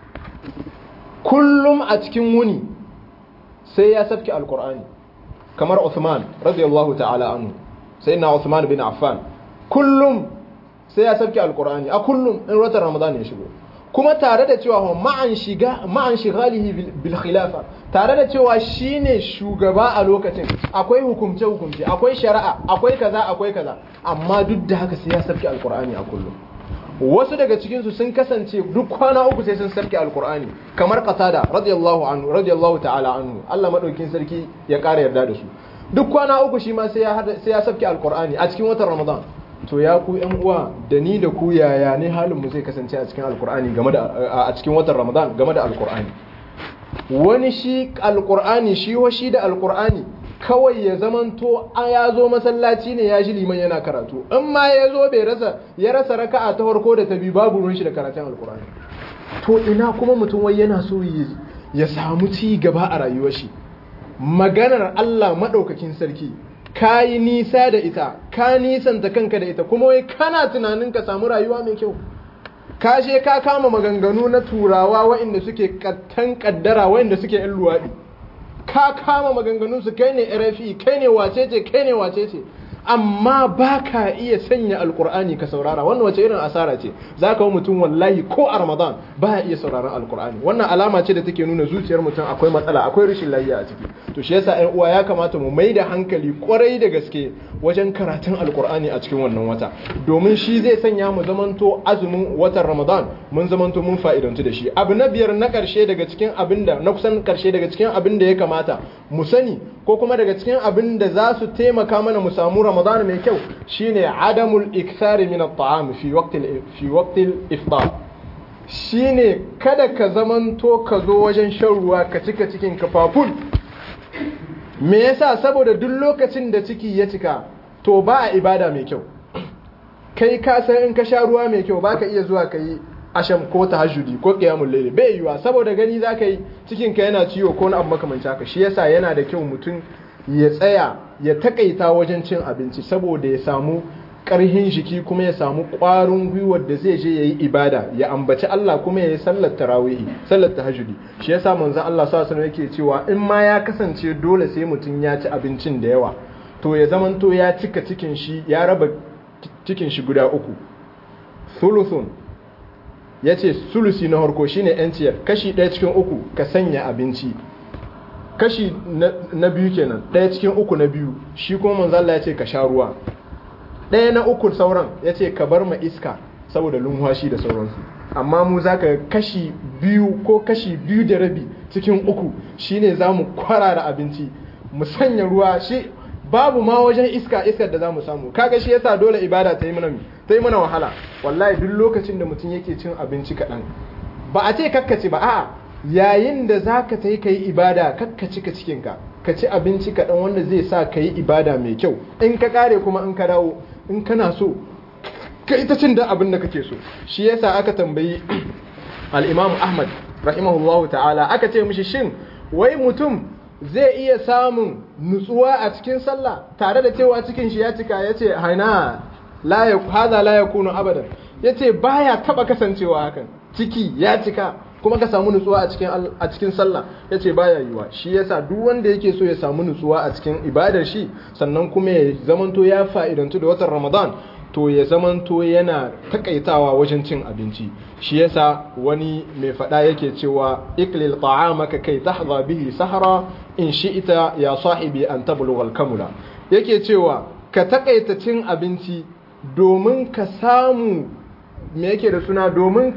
kullum a cikin wuni sai ya sabki alkur'ani kamar Uthman radiyallahu ta'ala anhu sai na Uthman bin Affan kullum sai ya sabki alkur'ani a kullum in watan ramadan ya shigo kuma tare da cewa ma'an shiga ma'an shigalihi bil khilafa tare da cewa shine shugaba a lokacin akwai hukumce hukumce akwai shari'a akwai kaza akwai kaza amma duk da haka sai ya sarki alqur'ani a kullum wasu daga cikin su sun kasance duk kwana uku sai sun sarki alqur'ani kamar qatada radiyallahu anhu radiyallahu ta'ala anhu Allah madaukin sarki ya kara yarda da su duk kwana uku shi ma sai ya sai ya sarki alqur'ani a cikin watan ramadan to ya ku yan uwa da ni da ku yaya ne halin mu zai kasance a cikin alkur'ani game da a cikin watan ramadan game da alkur'ani wani shi alkur'ani shi wa shi da alkur'ani kawai ya zamanto a ya zo masallaci ne ya shi liman yana karatu in ma ya zo bai rasa ya rasa raka'a ta farko da ta biyu babu ruwan shi da karatun alkur'ani to ina kuma mutum wai yana so ya samu ci gaba a rayuwar shi maganar Allah madaukakin sarki ka yi nisa da ita ka nisanta kanka da ita kuma wai kana tunanin ka samu rayuwa mai kyau ka je ka kama maganganu na turawa waɗanda suke kattan kaddara waɗanda suke yan luwaɗi ka kama maganganun su kai ne rfi kai ne wacece kai ne wacece amma ba ka iya sanya alkur'ani ka saurara wannan wace irin asara ce za ka mutum wallahi ko a ramadan ba ya iya sauraron alkur'ani wannan alama ce da take nuna zuciyar mutum akwai matsala akwai rashin lafiya a ciki to shi yasa ƴan uwa ya kamata mu mai da hankali kwarai da gaske wajen karatun alkur'ani a cikin wannan wata domin shi zai sanya mu zamanto azumin watan ramadan mun zamanto mun fa'idantu da shi abu na biyar na karshe daga cikin abin da na kusan karshe daga cikin abin da ya kamata mu sani ko kuma daga cikin abin da za su taimaka mana mu samu ramadan mai kyau shine adamul ikthari min at-ta'am fi waqtil fi waqtil iftar shine kada ka zamanto ka zo wajen shan ruwa ka cika cikin kafafun me yasa saboda duk lokacin da ciki ya cika to ba a ibada mai kyau kai ka san in ka sha ruwa mai kyau baka iya zuwa ka yi asham ko tahajjudi ko qiyamul layl bai yiwa saboda gani zaka yi cikin ka yana ciwo ko na abu makamancin haka shi yasa yana da kyau mutum ya tsaya ya takaita wajen cin abinci saboda ya samu karhin jiki kuma ya samu ƙwarin gwiwar da zai je yayi ibada ya ambaci Allah kuma ya yi sallar tarawihi sallar tahajjudi shi yasa manzon Allah sallallahu alaihi yake cewa in ma ya kasance dole sai mutum ya ci abincin da yawa to ya zamanto ya cika cikin shi ya raba cikin shi guda uku thuluthun ya ce sulusi na harko shine yanciyar kashi ɗaya cikin uku ka sanya abinci kashi na biyu kenan ɗaya cikin uku na biyu shi kuma manzalla ya ce ka sha ruwa ɗaya na uku sauran ya ce ka bar ma iska saboda lumhashi da sauransu amma mu za ka kashi biyu ko kashi biyu da rabi cikin uku shine za mu kwarara abinci mu sanya ruwa shi babu ma wajen iska iskar da za mu samu kaga shi yasa dole ibada ta yi mana ta yi mana wahala wallahi duk lokacin da mutum yake cin abinci kaɗan ba a ce kakkaci ba a'a yayin da za ka ta yi ka yi ibada kakkaci ka cikinka ka ci abinci kaɗan wanda zai sa ka yi ibada mai kyau in ka kare kuma in ka dawo in kana so ka ita cin da abin da kake so shi yasa aka tambayi al-imam ahmad rahimahullahu ta'ala aka ce mishi shin wai mutum zai iya samun nutsuwa a cikin sallah tare da cewa cikin shi ya cika ya ce haina haza la yakunu abadan ya ce baya taba kasancewa hakan ciki ya cika kuma ka samu nutsuwa a cikin a cikin sallah ya ce baya yiwa shi yasa duk wanda yake so ya samu nutsuwa a cikin ibadar shi sannan kuma ya zamanto ya fa'idantu da watan ramadan to ya zamanto yana takaitawa wajen cin abinci shi yasa wani mai fada yake cewa iklil ta'amaka kai tahza bihi sahara in shi'ita ya sahibi an tablugha al-kamula yake cewa ka takaita cin abinci domin ka samu me yake da suna domin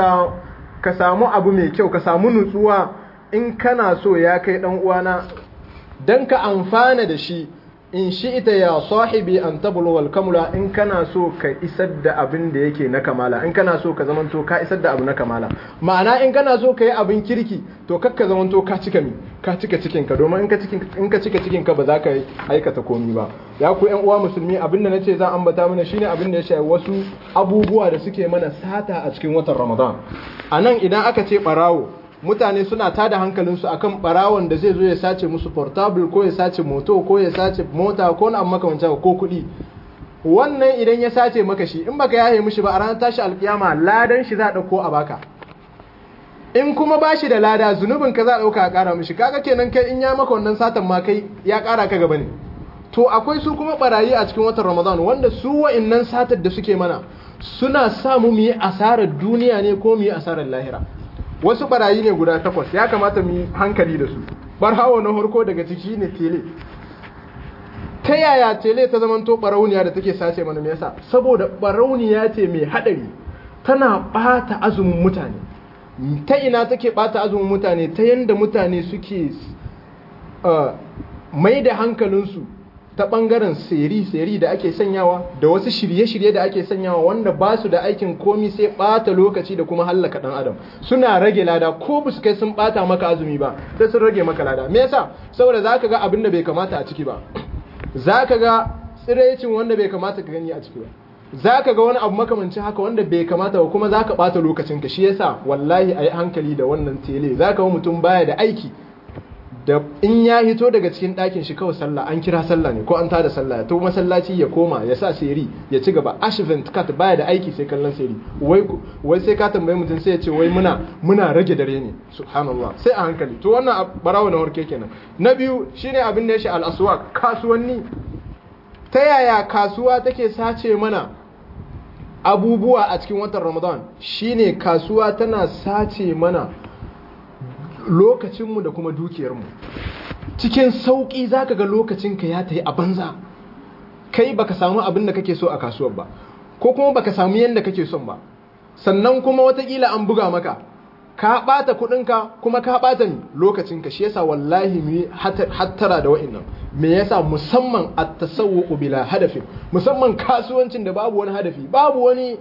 ka samu abu mai kyau ka samu nutsuwa in kana so ya kai dan uwana dan ka amfana da shi in shi'ita ya sahibi an tablugha al-kamula in kana so ka isar da abin da yake na kamala in kana so ka zamanto ka isar da abu na kamala ma'ana in kana so ka yi abin kirki to kakka zamanto ka cika mi ka cika cikin ka domin in ka cikin in ka cika cikin ka ba za ka aikata komi ba ya ku ƴan uwa musulmi abin da nace za ambata mana shine abin da ya shafi wasu abubuwa da suke mana sata a cikin watan Ramadan anan idan aka ce barawo mutane suna tada hankalinsu akan barawon da zai zo ya sace musu portable ko ya sace moto ko ya sace mota ko na makamancin ko kuɗi wannan idan ya sace maka shi in baka yaye mishi ba a ranar tashi alkiyama ladan shi za a ɗauko a baka in kuma ba shi da lada zunubin ka za a ɗauka a ƙara mishi kaga kenan kai in ya maka wannan satan ma kai ya ƙara ka gaba ne to akwai su kuma barayi a cikin watan ramadan wanda su wa'innan satar da suke mana suna sa mu mu yi asarar duniya ne ko mu yi asarar lahira wasu barayi ne guda takwas ya kamata mu yi hankali da su barhawo na harko daga ciki ne tele ta yaya tele ta zamanto barauniya da take sace mana me yasa saboda barauniya ce mai hadari tana bata azumin mutane ta ina take bata azumin mutane ta yanda mutane suke mai da hankalinsu ta bangaren seri-seri da ake sanyawa da wasu shirye-shirye da ake sanyawa wanda ba su da aikin komi sai bata lokaci da kuma hallaka dan adam suna rage lada ko ba su kai sun bata maka azumi ba sai sun rage maka lada me yasa saboda zaka ga abin da bai kamata a ciki ba zaka ga tsirecin wanda bai kamata ka gani a ciki ba zaka ga wani abu makamancin haka wanda bai kamata ba kuma zaka bata lokacin ka shi yasa wallahi ayi hankali da wannan tele zaka ga mutum baya da aiki da in ya hito daga cikin ɗakin shi kawai sallah an kira sallah ne ko an tada sallah to masallaci ya koma ya sa seri ya ci gaba ashvent kat baya da aiki sai kallon seri wai wai sai ka tambaye mutum sai ya ce wai muna muna rage dare ne subhanallah sai a hankali to wannan barawo na horke kenan na biyu shine abin da ya shi al-aswaq kasuwanni ta yaya kasuwa take sace mana abubuwa a cikin watan ramadan shine kasuwa tana sace mana lokacinmu da kuma dukiyarmu cikin sauƙi za ka ga lokacinka ya ta yi a banza kai baka samu abin da kake so a kasuwar ba ko kuma baka samu yadda kake son ba sannan kuma watakila an buga maka ka ɓata kuɗinka kuma ka ɓata lokacinka shi yasa wallahi mu hattara da wa'innan me yasa musamman a tasawwuqu bila hadafin musamman kasuwancin da babu wani hadafi babu wani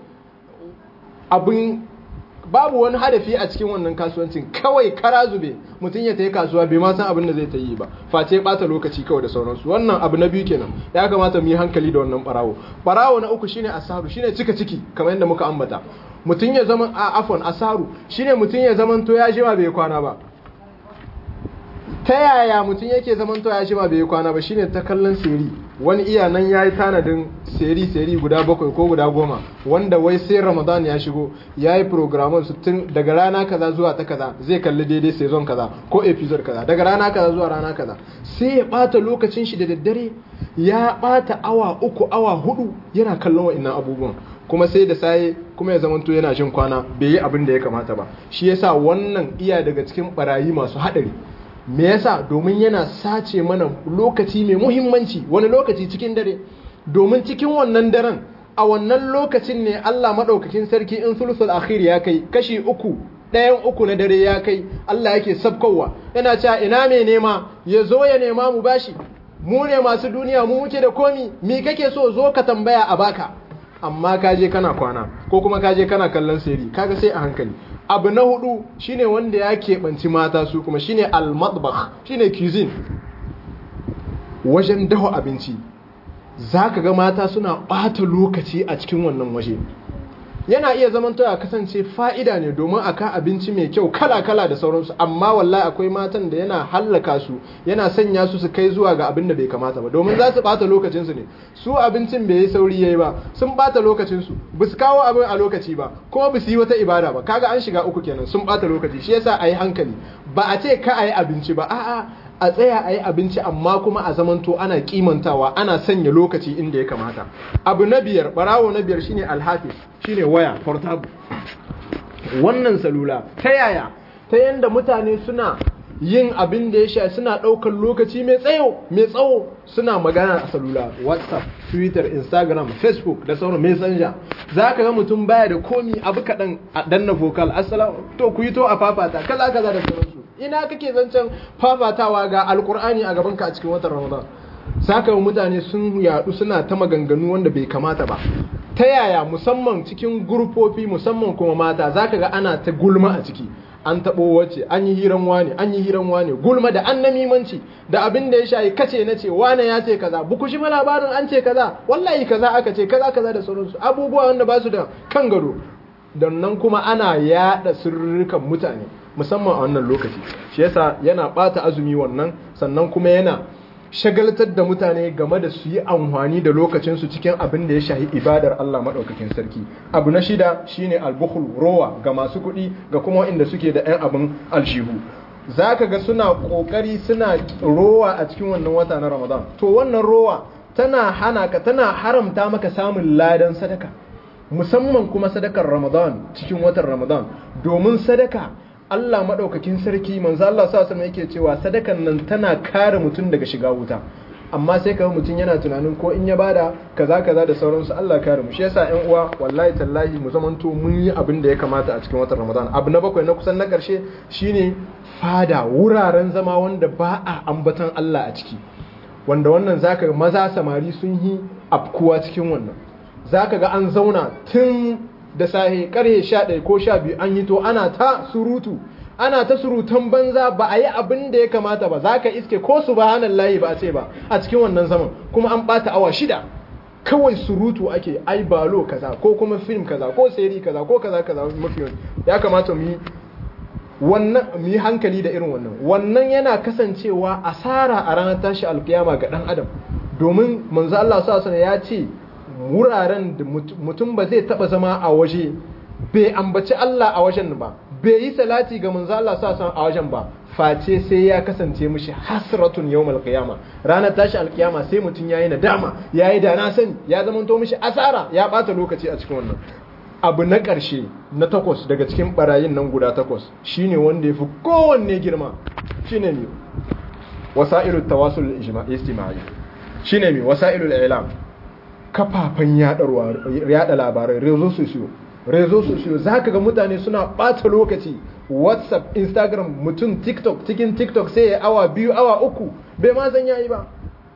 abin babu wani hadafi a cikin wannan kasuwancin kawai kara zube mutum ya tayi kasuwa bai ma san abin da zai ta yi ba face bata lokaci kawai da sauransu wannan abu na biyu kenan ya kamata mu yi hankali da wannan barawo barawo na uku shine asaru shine cika ciki kamar yadda muka ambata mutum ya zama a afon asaru shine mutum ya zaman to ya jima bai kwana ba ta yaya mutum yake zaman to ya jima bai kwana ba shine ta kallon seri wani iya nan ya yi tanadin seri-seri guda bakwai ko guda goma wanda wai sai ramadan ya shigo ya yi programon su tun daga rana kaza zuwa ta kaza zai kalli daidai sezon kaza ko episode kaza daga rana kaza zuwa rana kaza sai ya bata lokacin shi da daddare ya bata awa uku awa hudu yana kallon wa'annan abubuwan kuma sai da saye kuma ya zamanto yana jin kwana bai yi abin da ya kamata ba shi yasa wannan iya daga cikin barayi masu haɗari me yasa domin yana sace mana lokaci mai muhimmanci wani lokaci cikin dare domin cikin wannan daren a wannan lokacin ne Allah madaukakin sarki in sulusul akhir ya kai kashi uku ɗayan uku na dare ya kai Allah yake sabkowa yana cewa ina mai nema ya zo ya nema mu bashi mu ne masu duniya mu muke da komi me kake so zo ka tambaya a baka amma ka je kana kwana ko kuma ka je kana kallon seri kaga sai a hankali abu na hudu shine wanda ya keɓanci mata su kuma shine al-matbakh shine cuisine wajen daho abinci za ka ga mata suna ɓata lokaci a cikin wannan waje yana iya zaman ya kasance fa'ida ne domin a ka abinci mai kyau kala-kala da sauransu amma wallahi akwai matan da yana hallaka su yana sanya su su kai zuwa ga abin da bai kamata ba domin za su ɓata lokacinsu ne su abincin bai yi sauri yayi ba sun ɓata lokacinsu ba su kawo abin a lokaci ba kuma ba su yi wata ibada ba kaga an shiga uku kenan sun ɓata lokaci shi yasa a yi hankali ba a ce ka a yi abinci ba a'a a tsaya a yi abinci amma kuma a zamanto ana kimantawa ana sanya lokaci inda ya kamata abu na biyar barawo na biyar shine alhafiz shine waya portable wannan salula ta yaya ta yanda mutane suna yin abin da ya sha suna ɗaukar lokaci mai tsayo mai tsawo suna magana a salula whatsapp twitter instagram facebook da sauran messenger za ka ga mutum baya da komi abu kaɗan a danna vocal assalamu to ku yi to a fafata kaza kaza da sauransu ina kake zancen fafatawa ga alkur'ani a gabanka a cikin watan ramadan saka mutane sun yadu suna ta maganganu wanda bai kamata ba ta yaya musamman cikin gurfofi musamman kuma mata zaka ga ana ta gulma a ciki an taɓo wace an yi hiran wane an yi hiran wane gulma da an namimanci da abin da ya shayi kace na ce wane ya ce kaza buku shi labarin an ce kaza wallahi kaza aka ce kaza kaza da sauransu abubuwa wanda ba su da kan gado don nan kuma ana yada sirrukan mutane musamman a wannan lokaci shi yasa yana bata azumi wannan sannan kuma yana shagaltar da mutane game da su yi amfani da lokacinsu cikin abin da ya shahi ibadar Allah maɗaukakin sarki abu na shida shine albukhul rowa ga masu kuɗi ga kuma inda suke da 'yan abin alshihu za ka ga suna ƙoƙari suna rowa a cikin wannan wata na ramadan to wannan rowa tana hana ka tana haramta maka samun ladan sadaka musamman kuma sadakar ramadan cikin watan ramadan domin sadaka Allah maɗaukakin sarki manzo Allah sa sama yake cewa sadakan nan tana kare mutum daga shiga wuta amma sai kaga mutum yana tunanin ko in ya bada kaza kaza da sauransu Allah kare mu shi yasa ƴan uwa wallahi tallahi mu zamanto mun yi abin da ya kamata a cikin watan Ramadan abu na bakwai na kusan na ƙarshe shine fada wuraren zama wanda ba a ambatan Allah a ciki wanda wannan zaka ga maza samari sun yi afkuwa cikin wannan zaka ga an zauna tun da sahe karhe sha ɗaya ko sha biyu an yi to ana ta surutu ana ta surutan banza ba a yi abin da ya kamata ba za ka iske ko su ba layi ba a ce ba a cikin wannan zaman kuma an ɓata awa shida kawai surutu ake ai balo kaza ko kuma film kaza ko seri kaza ko kaza kaza mafi ya kamata mu yi wannan mu yi hankali da irin wannan wannan yana kasancewa asara a ranar tashi alkiyama ga dan adam domin manzo Allah sallallahu alaihi ya ce wuraren da mutum ba zai taba zama a waje bai ambaci Allah a wajen ba bai yi salati ga manzo Allah sa a wajen ba face sai ya kasance mishi hasratun yawmal qiyama ranar tashi alkiyama sai mutum yayi nadama yayi da na sani ya zama to mishi asara ya bata lokaci a cikin wannan abu na ƙarshe na takwas daga cikin barayin nan guda takwas shine wanda ya fi kowanne girma shine ne wasa'ilul tawasul ijtima'i shine me wasa'ilul i'lam kafafen yada labarai rezo sosiyo rezo sosiyo za ka ga mutane suna ɓata lokaci whatsapp instagram mutum tiktok cikin tiktok sai ya awa biyu awa uku bai ma zan yayi ba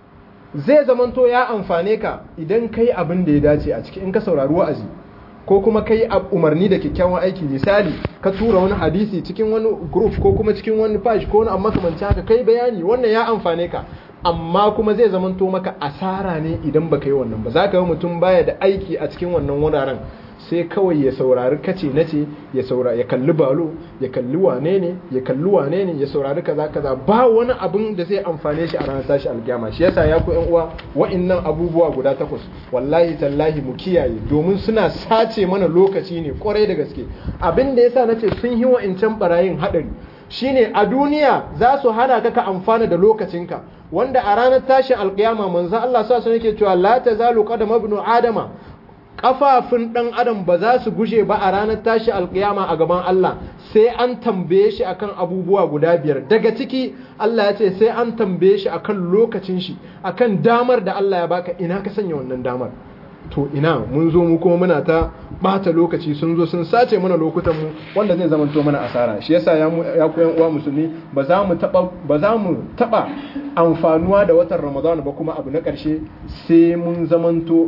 zai zamanto ya amfane ka idan kai abin da ya dace a ciki in ka saurari wa'azi ko kuma kai umarni da kyakkyawan aiki misali ka tura wani hadisi cikin wani group ko kuma cikin wani page ko wani amma kamanci haka kai bayani wannan ya amfane ka amma kuma zai zamanto maka asara ne idan baka yi wannan ba za ka yi mutum baya da aiki a cikin wannan wuraren sai kawai ya saurari kace na ce ya saurari ya kalli balo ya kalli wane ne ya kalli wane ne ya saurari kaza kaza ba wani abin da zai amfane shi a ranar tashi alkiyama shi yasa ya ku yan uwa wa'annan abubuwa guda takwas wallahi tallahi mu kiyaye domin suna sace mana lokaci ne kwarai da gaske abin da yasa nace sun yi wa'incan barayin hadari shine a duniya za su hana ka ka amfana da lokacinka wanda a ranar tashin alkiyama manzo Allah sa sun yake cewa la tazalu qadama ibn adama kafafun dan adam ba za su guje ba a ranar tashi alkiyama a gaban Allah sai an tambaye shi akan abubuwa guda biyar daga ciki Allah ya ce sai an tambaye shi akan lokacin shi akan damar da Allah ya baka ina ka sanya wannan damar to ina mun zo mu kuma muna ta bata lokaci sun zo sun sace mana lokutan mu wanda zai zama to mana asara shi yasa ya ya ku yan uwa musulmi ba za mu taba ba za mu taba amfanuwa da watan Ramadan ba kuma abu na karshe sai mun zamanto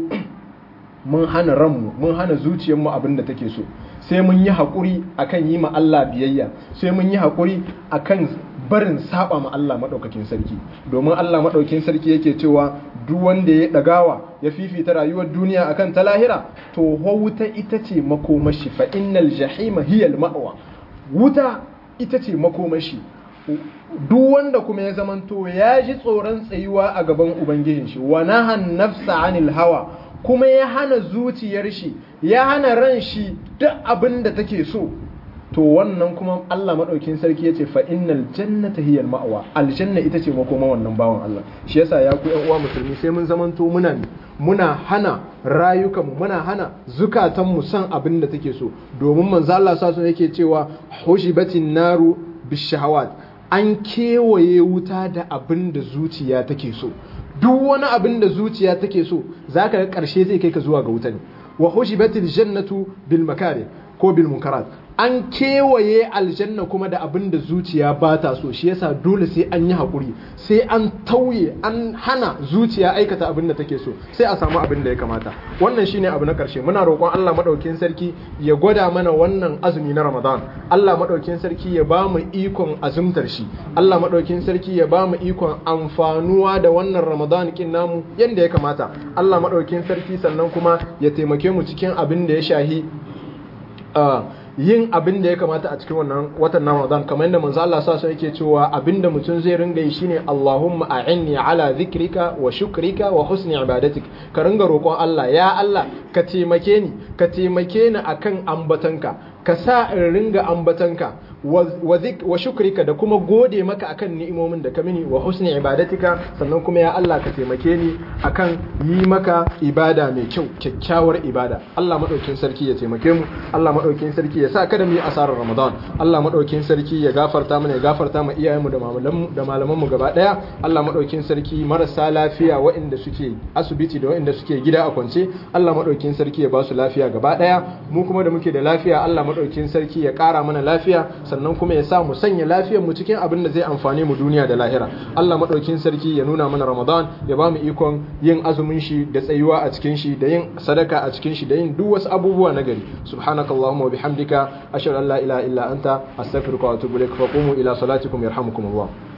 mun hana ranmu mun hana zuciyarmu abin da take so sai mun yi haƙuri akan yi ma Allah biyayya sai mun yi haƙuri akan barin saba ma Allah maɗaukakin sarki domin Allah maɗaukakin sarki yake cewa duk wanda ya ɗagawa ya fifita rayuwar duniya akan ta lahira to wuta ita ce makomashi fa innal jahima hiyal ma'wa wuta ita ce makomashi duk wanda kuma ya zamanto ya ji tsoron tsayuwa a gaban ubangijin shi wa nahan nafsa anil hawa kuma ya hana zuciyar shi ya hana ran shi duk abin da take so to wannan kuma Allah madaukin sarki yace fa innal jannata hiya al-ma'wa aljanna ita ce makoma wannan bawan Allah shi yasa ya ku ƴan uwa musulmi sai mun zamanto muna muna hana rayukanmu muna hana zukatanmu san abin da take so domin manzo Allah sa yake cewa hushibatin naru bishahawat an kewaye wuta da abin da zuciya take so duk wani abin da zuciya take so za ka ga ƙarshe zai kai ka zuwa ga wuta ne wa hushibatil jannatu bil makari ko bil munkarat an kewaye aljanna kuma da abin da zuciya ba ta so shi yasa dole sai an yi haƙuri sai an tauye an hana zuciya aikata abin da take so sai a samu abin da ya kamata wannan shine abu na ƙarshe muna roƙon Allah madaukakin sarki ya gwada mana wannan azumi na Ramadan Allah madaukakin sarki ya ba mu ikon azumtar shi Allah madaukakin sarki ya ba mu ikon amfanuwa da wannan Ramadan kin namu yanda ya kamata Allah madaukakin sarki sannan kuma ya taimake mu cikin abin da ya shahi yin abin da ya kamata a cikin wannan watan na Ramadan kamar yadda manzo Allah sa yake cewa abin da mutum zai ringa yi shine Allahumma a'inni ala dhikrika wa shukrika wa husni ibadatik ka ringa roƙon Allah ya Allah ka taimake ni ka taimake ni akan ambatanka ka sa in ringa ambatanka wa shukrika da kuma gode maka akan ni'imomin da ka mini wa husni ibadatika sannan kuma ya Allah ka taimake ni akan yi maka ibada mai kyau kyakkyawar ibada Allah madaukin sarki ya taimake mu Allah madaukin sarki ya sa kada mu yi asarar Ramadan Allah madaukin sarki ya gafarta mana ya gafarta ma iyayenmu da malamanmu da malamanmu gaba daya Allah madaukin sarki marasa lafiya waɗanda suke asibiti da waɗanda suke gida a kwance Allah madaukin sarki ya ba su lafiya gaba daya mu kuma da muke da lafiya Allah madaukin sarki ya ƙara mana lafiya sannan kuma ya sa mu sanya lafiyar mu cikin abin da zai amfane mu duniya da lahira Allah madaukin sarki ya nuna mana Ramadan ya ba mu ikon yin azumin shi da tsayuwa a cikin shi da yin sadaka a cikin shi da yin duk wasu abubuwa na gari subhanakallahumma wa bihamdika ashhadu an la ilaha illa anta astaghfiruka wa atubu ilaik fa qumu ila salatikum yarhamukumullah